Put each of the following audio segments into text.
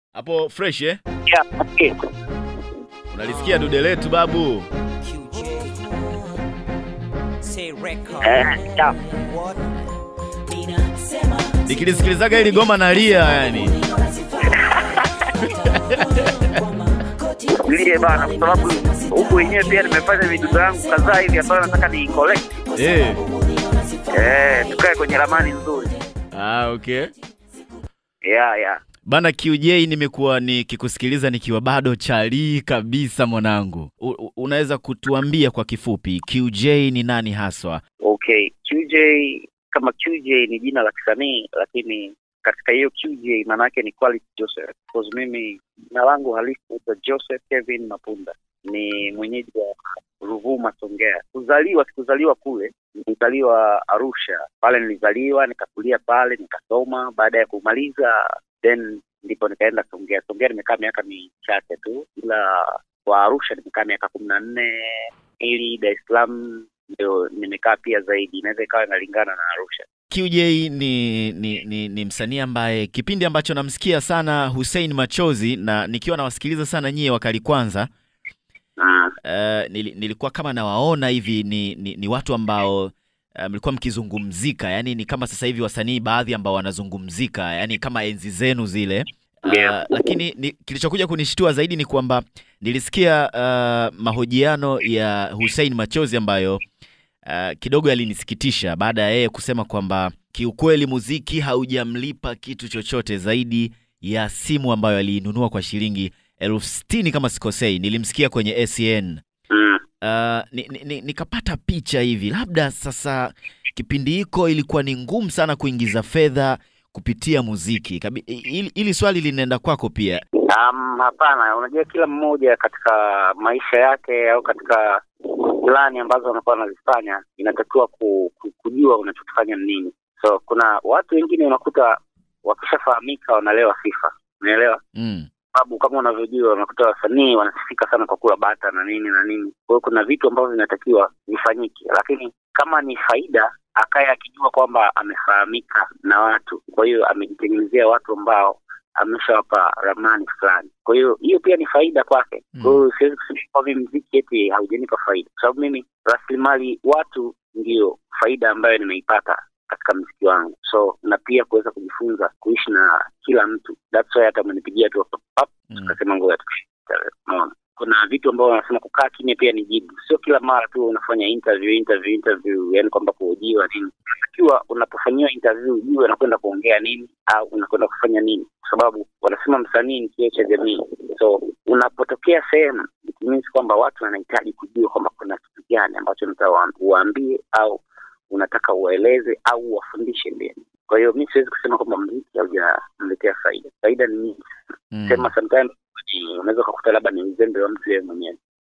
Hapo fresh eh? Yeah, okay. Unalisikia dude letu babu? QJ. Say record. Eh, yeah. What? Nikilisikilizaga hili goma nalia yani. Ndiye bana, kwa sababu huku wenyewe pia nimefanya vidudu yangu kadhaa hivi ambayo nataka ni collect. Eh. Eh, tukae kwenye ramani nzuri. Ah, okay. Yeah, yeah. Bana QJ, nimekuwa nikikusikiliza nikiwa bado chalii kabisa mwanangu. U, u- unaweza kutuambia kwa kifupi QJ ni nani haswa? Okay, QJ kama QJ ni jina la kisanii, lakini katika hiyo QJ maana yake ni Quality Joseph. Because mimi jina langu halisi naitwa Joseph Kevin Mapunda, ni mwenyeji wa Ruvuma, Songea. Kuzaliwa sikuzaliwa kule, nilizaliwa Arusha. Pale nilizaliwa nikakulia pale nikasoma. Baada ya kumaliza then ndipo nikaenda Songea. Songea nimekaa miaka michache tu, ila kwa Arusha nimekaa miaka kumi na nne ili Dar es Salaam ndio nimekaa pia zaidi, inaweza ikawa inalingana na Arusha. QJ ni, ni, ni, ni msanii ambaye kipindi ambacho namsikia sana Hussein Machozi na nikiwa nawasikiliza sana nyie wakali kwanza Ah, uh, nili, nilikuwa kama nawaona hivi ni, ni, ni watu ambao uh, mlikuwa mkizungumzika, yani ni kama sasa hivi wasanii baadhi ambao wanazungumzika, yani kama enzi zenu zile uh, Yeah. lakini ni, kilichokuja kunishtua zaidi ni kwamba nilisikia uh, mahojiano ya Hussein Machozi ambayo uh, kidogo yalinisikitisha baada ya yeye kusema kwamba kiukweli muziki haujamlipa kitu chochote zaidi ya simu ambayo aliinunua kwa shilingi elfu sitini kama sikosei. Nilimsikia kwenye ACN mm, uh, ni, ni, ni, nikapata picha hivi, labda sasa kipindi hiko ilikuwa ni ngumu sana kuingiza fedha kupitia muziki. Kabi- Hili hili swali linaenda kwako pia. um, hapana. Unajua, kila mmoja katika maisha yake au katika plani ambazo anakuwa anazifanya inatakiwa ku, ku, kujua unachokifanya ni nini. So kuna watu wengine unakuta wakishafahamika wanalewa sifa, unaelewa Mm. sababu kama unavyojua unakuta wasanii wanasifika sana kwa kula bata na nini na nini. Kwa hiyo kuna vitu ambavyo vinatakiwa vifanyike, lakini kama ni faida, akaye akijua kwamba amefahamika na watu, kwa hiyo amejitengenezea watu ambao ameshawapa ramani fulani. Kwa hiyo hiyo pia ni faida kwake. Kwa hiyo siwezi kusema kwamba mimi mziki eti haujanipa faida, kwa sababu mimi rasilimali watu ndio faida ambayo nimeipata katika mziki wangu, so na pia kuweza kujifunza kuishi na kila mtu. That's why hata amenipigia tu pap, pap, Mm. tukasema ngoja tukushike. Unaona, kuna vitu ambavyo wanasema kukaa kimya pia ni jibu, sio kila mara tu unafanya interview interview interview, yani kwamba kuhojiwa nini. Ikiwa unapofanyiwa interview ujue unakwenda kuongea nini au unakwenda kufanya nini, kwa sababu wanasema msanii ni kioo cha jamii. So unapotokea sehemu it means kwamba watu wanahitaji kujua kwamba kuna kitu gani ambacho unataka wa- uwaambie au unataka uwaeleze au uwafundishe mbele. Kwa hiyo mi siwezi kusema kwamba mziki haujamletea faida. Faida ni nyingi Mm. sema sometimes ni- unaweza ukakuta labda ni uzembe wa mtu yeye mwenyewe.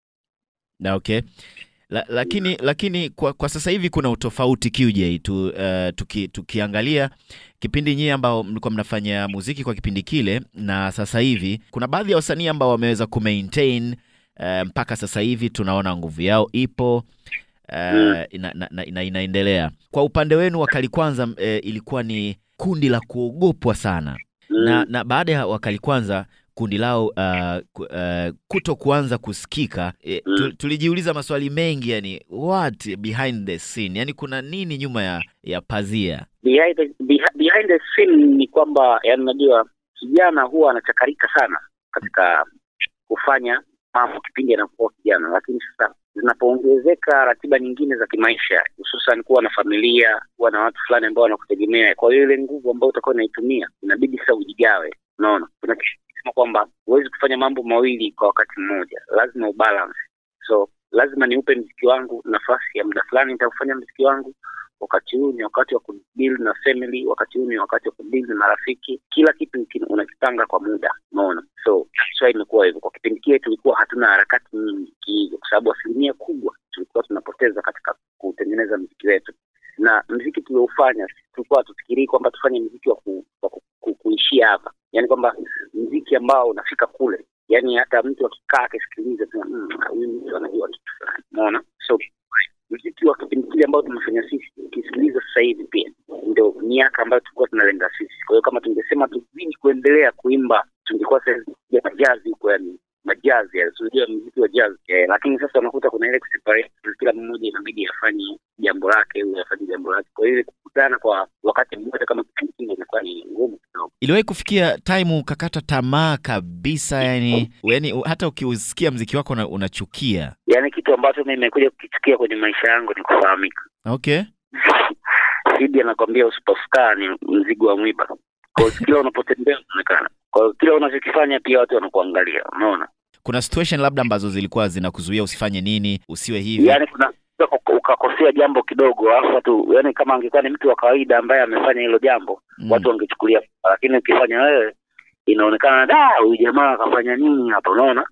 Na okay. La, lakini lakini kwa, kwa sasa hivi kuna utofauti QJ tu, uh, tuki, tukiangalia kipindi nyie ambao mlikuwa mnafanya muziki kwa kipindi kile na sasa hivi kuna baadhi ya wasanii ambao wameweza kumaintain uh, mpaka sasa hivi tunaona nguvu yao ipo uh, Mm. ina, na, na, ina, inaendelea. Kwa upande wenu wakali kwanza uh, ilikuwa ni kundi la kuogopwa sana na, Mm. na baada ya wakali kwanza kundi lao uh, ku- uh, kuto kuanza kusikika e, tu, Mm. tulijiuliza maswali mengi yani what behind the scene yani kuna nini nyuma ya, ya pazia behind the, behi- behind the scene ni kwamba yani, unajua kijana huwa anachakarika sana katika kufanya mambo kipindi anakuwa kijana, lakini sasa zinapoongezeka ratiba nyingine za kimaisha, hususan kuwa na familia, kuwa na watu fulani ambao wanakutegemea, kwa hiyo ile nguvu ambayo utakuwa unaitumia inabidi sasa ujigawe. Unaona, kuna kitu kinasema kwamba huwezi kufanya mambo mawili kwa wakati mmoja, lazima ubalance. So lazima niupe mziki wangu nafasi ya muda fulani, nitakufanya mziki wangu wakati huu ni wakati wa kudeal na family, wakati huu ni wakati wa kudeal na marafiki. Kila kitu kin- unakipanga kwa muda, unaona. So that's why imekuwa hivyo. Kwa kipindi kile tulikuwa hatuna harakati nyingi kihivyo, kwa sababu asilimia kubwa tulikuwa tunapoteza katika kutengeneza mziki wetu, na mziki tulioufanya tulikuwa hatufikirii kwamba tufanye mziki wa, ku, wa ku, ku, kuishia hapa, yaani kwamba mziki ambao unafika kule, yaani hata mtu akikaa akisikiliza tu, "Mm, huyu mtu anajua kitu fulani, unaona. So mziki wa kipindi kile ambao tumefanya sisi ukisikiliza sasa hivi pia ni ndio miaka ambayo tulikuwa tunalenga sisi. Kwa hiyo kama tungesema tuzidi kuendelea kuimba, tungekuwa sasa ya majazi huko, yani majazi, yani unajua muziki wa jazz eh, lakini sasa unakuta kuna ile kuseparate, kila mmoja inabidi afanye jambo lake, huyu afanye jambo lake. Kwa hiyo kukutana kwa wakati mmoja kama kipindi kingine inakuwa ni ngumu kidogo. Iliwahi kufikia time ukakata tamaa kabisa, yani yani hata ukiusikia mziki wako una, unachukia? Yaani kitu ambacho mimi nimekuja kukichukia kwenye maisha yangu ni kufahamika. Okay. Sidi anakwambia usipofukaa ni mzigo wa mwiba. Kwa hiyo kila unapotembea unaonekana. Kwa hiyo kila unachokifanya pia watu wanakuangalia, unaona? Kuna situation labda ambazo zilikuwa zinakuzuia usifanye nini, usiwe hivi? Yaani kuna ukakosea jambo kidogo alafu watu yaani kama angekuwa ni mtu wa kawaida ambaye amefanya hilo jambo Mm. watu wangechukulia poa. lakini ukifanya wewe inaonekana da huyu jamaa akafanya nini hapa unaona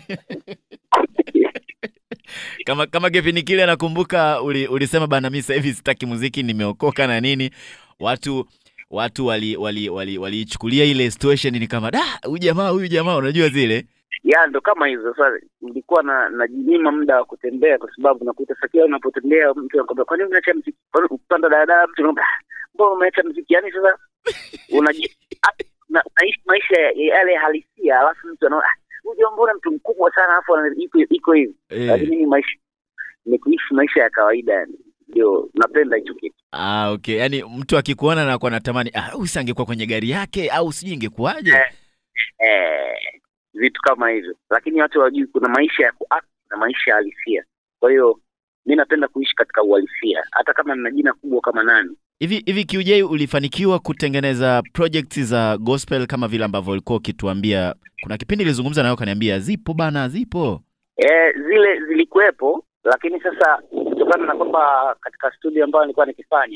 kama kama kipindi kile nakumbuka uli, ulisema bana, mimi sasa hivi sitaki muziki, nimeokoka na nini. Watu watu wali wali wali waliichukulia ile situation ni kama da, huyu jamaa huyu jamaa, unajua zile ya ndo kama hizo sasa nilikuwa na najinyima muda wa kutembea kwa sababu nakuta sasa kila unapotembea mtu anakwambia kwa nini unaacha mziki Kwa nini ukipanda daladala mtu anakwambia "Ah, mbona umeacha mziki yani sasa unaji ah, na- naishi maisha ya- ya yale halisia alafu mtu anaona "Ah, huyu jamaa mbona mtu mkubwa sana alafu ana- iko iko hivi eh. lakini mimi maisha ni kuishi maisha ya kawaida yani ndio napenda hicho kitu Ah, okay. Yaani mtu akikuona na kwa natamani ah, huyu si angekuwa kwenye gari yake au sijui ingekuwaje? Eh. eh, vitu kama hivyo lakini watu hawajui kuna maisha ya kuact na maisha ya halisia kwa hiyo mi napenda kuishi katika uhalisia hata kama nina jina kubwa kama nani Hivi hivi QJ ulifanikiwa kutengeneza projects za gospel kama vile ambavyo ulikuwa ukituambia. Kuna kipindi nilizungumza nawe ukaniambia zipo bana, zipo. eh, zile zilikuwepo lakini sasa kutokana na kwamba katika studio ambayo nilikuwa nikifanya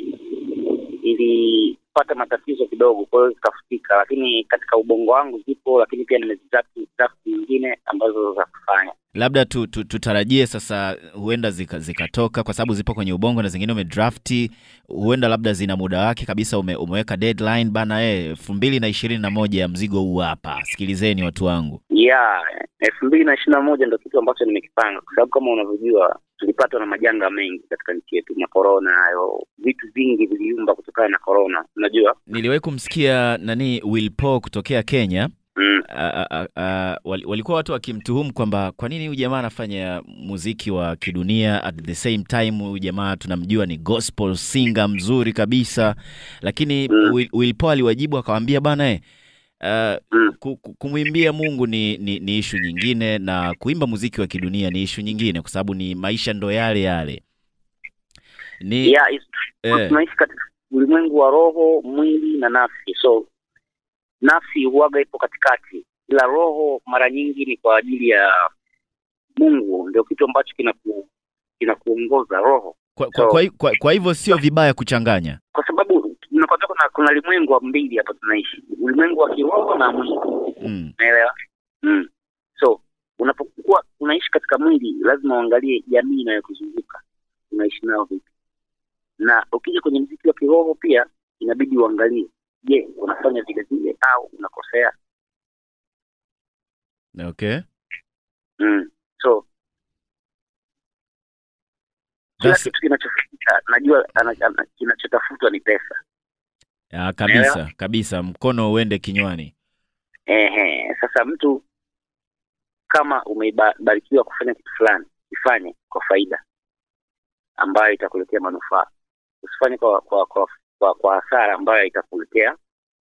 ilipata matatizo kidogo kwa hiyo zikafutika lakini katika ubongo wangu zipo lakini pia nimezidraft draft nyingine ambazo za kufanya Labda tu, tu, tutarajie sasa huenda zika- zikatoka kwa sababu zipo kwenye ubongo na zingine umedrafti, huenda labda zina muda wake kabisa, ume, umeweka deadline bana, eh elfu mbili na ishirini na moja mzigo huu hapa, sikilizeni watu wangu. ya elfu mbili na ishirini na moja ndo kitu ambacho nimekipanga kwa sababu kama unavyojua tulipatwa na majanga mengi katika nchi yetu na korona hayo vitu vingi viliumba kutokana na korona unajua Niliwahi kumsikia nani Will Paul kutokea Kenya mm. a- a- a- a- wal- walikuwa watu wakimtuhumu kwamba kwa nini huyu jamaa anafanya muziki wa kidunia at the same time huyu jamaa tunamjua ni gospel singer mzuri kabisa lakini Mm. Will, Will Paul aliwajibu akawambia bana eh, uh, Mm. ku- ku- kumwimbia Mungu ni, ni, ni ishu nyingine na kuimba muziki wa kidunia ni ishu nyingine kwa sababu ni maisha ndo yale yale ni yeah, it's eh, tunaishi katika ulimwengu wa roho mwili na nafsi so nafsi huwaga ipo katikati ila roho mara nyingi ni kwa ajili ya mungu ndio kitu ambacho kinaku kinakuongoza roho kwa, kwa, kwa, kwa, kwa hivyo sio vibaya kuchanganya kwa sababu tunakwambia kuna kuna ulimwengu wa mbili hapa tunaishi ulimwengu wa kiroho na mwili mm. naelewa mm. so unapokuwa unaishi katika mwili lazima uangalie jamii inayokuzunguka unaishi nao vipi na ukija kwenye mziki wa kiroho pia inabidi uangalie je unafanya vile vile au unakosea okay mm. so kila That's- kitu kinachofika najua ana- ana- kinachotafutwa ni pesa Ah, kabisa kabisa, mkono uende kinywani. Ehe, sasa mtu kama umebarikiwa kufanya kitu fulani ifanye kwa faida ambayo itakuletea manufaa usifanye kwa kwa kwa, kwa, kwa hasara ambayo itakuletea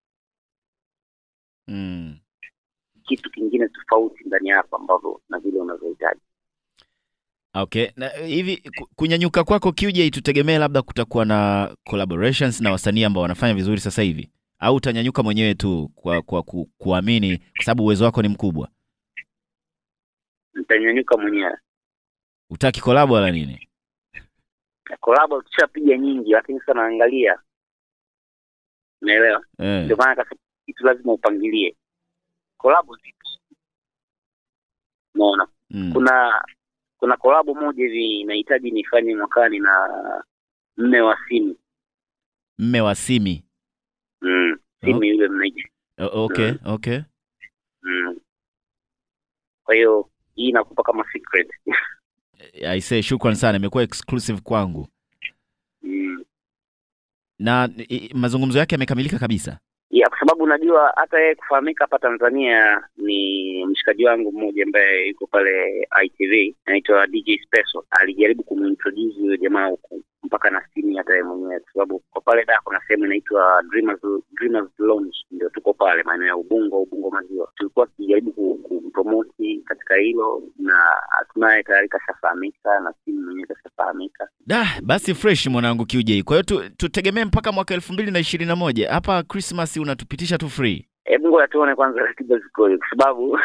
Mm. kitu kingine tofauti ndani yako ambavyo na vile unavyohitaji Okay, na eh, hivi ku- kunyanyuka kwako QJ, tutegemee labda kutakuwa na collaborations na wasanii ambao wanafanya vizuri sasa hivi, au utanyanyuka mwenyewe tu kwa, kwa ku, kuamini kwa sababu uwezo wako ni mkubwa? nitanyanyuka mwenyewe Utaki collab wala nini? kolabo tushapiga nyingi lakini sasa naangalia unaelewa Eh. ndio maana kasema kitu lazima upangilie kolabo zipo unaona Mm. kuna kuna kolabo moja hivi inahitaji nifanye mwakani na mme wa simu Mme wa Simi. mm. simu Oh. yule mnaiji O- Okay, okay. mm. kwa hiyo hii inakupa kama secret I say shukran sana, imekuwa exclusive kwangu. mm. na i, mazungumzo yake yamekamilika kabisa. ya kwa sababu unajua hata yeye kufahamika hapa Tanzania ni mshikaji wangu mmoja ambaye yuko pale ITV anaitwa DJ Speso. Alijaribu kumintroduce huyo jamaa huku mpaka na simu hata yeye mwenyewe, kwa sababu kwa pale da kuna sehemu inaitwa Dreamers Dreamers Lounge, ndio tuko pale maeneo ya Ubungo, Ubungo Maziwa. Tulikuwa tukijaribu ku- kumpromoti katika hilo, na hatimaye tayari kashafahamika na simu mwenyewe kashafahamika. Da, basi fresh mwanangu QJ. Kwa hiyo tu, tutegemee mpaka mwaka elfu mbili na ishirini na moja hapa Christmas unatupitisha tu free. Hebu ngoja tuone kwanza ratiba zikoje, kwa sababu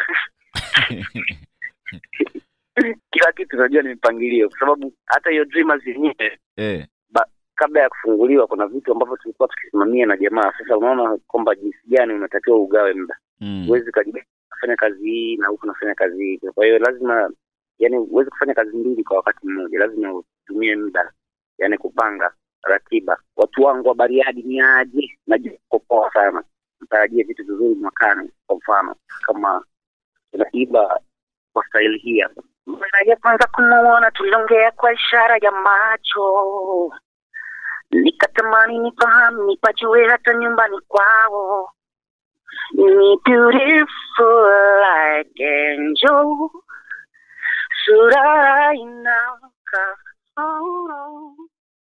kila kitu unajua ni mipangilio, kwa sababu hata hiyo Dreamers yenyewe eh. kabla ya kufunguliwa kuna vitu ambavyo tulikuwa tukisimamia na jamaa. Sasa unaona kwamba jinsi gani unatakiwa ugawe muda, Mm. huwezi ukajibia kufanya kazi hii na huku nafanya kazi hii. Kwa hiyo lazima, yani huwezi kufanya kazi mbili kwa wakati mmoja, lazima utumie muda, yani kupanga ratiba. Watu wangu wa Bariadi ni aje? Najua uko poa sana, mtarajie vitu vizuri mwakani. Kwa mfano kama tunaiba kwa staili hii hapa. Mara ya kwanza kumuona tuliongea kwa ishara ya macho, nikatamani nifahamu, nipajue hata nyumbani kwao. Ni beautiful like angel, sura inakaa